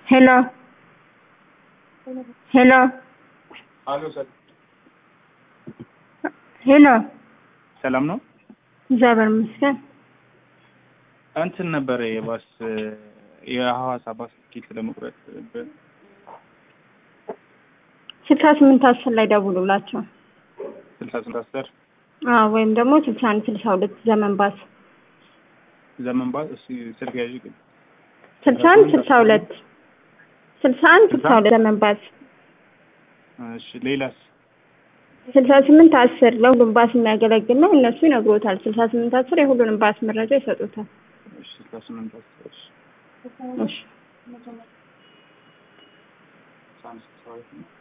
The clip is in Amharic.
ሄሎ ሄሎ አሎ ሰላም ሄሎ ሰላም ነው። እግዚአብሔር ይመስገን። እንትን ነበረ የባስ የሐዋሳ ባስ ቲኬት ለመቁረጥ በ- ስልሳ ስምንት አስር ላይ ደውሉላቸው። ስልሳ ስልሳ አስር አዎ ወይም ደግሞ ስልሳ አንድ ስልሳ ሁለት ዘመን ባስ ዘመን ባስ እሱ ስልክ ያዥ ግን ስልሳ አንድ ስልሳ ሁለት ስልሳ አንድ ስልሳ ሁለት ዘመን ባስ እሺ ሌላስ ስልሳ ስምንት አስር ለሁሉም ባስ የሚያገለግል ነው። እነሱ ይነግሮታል። ስልሳ ስምንት አስር የሁሉንም ባስ መረጃ ይሰጡታል። እሺ ስልሳ ስምንት አስር እሺ እሺ ስልሳ አንድ ስልሳ ሁለት ነው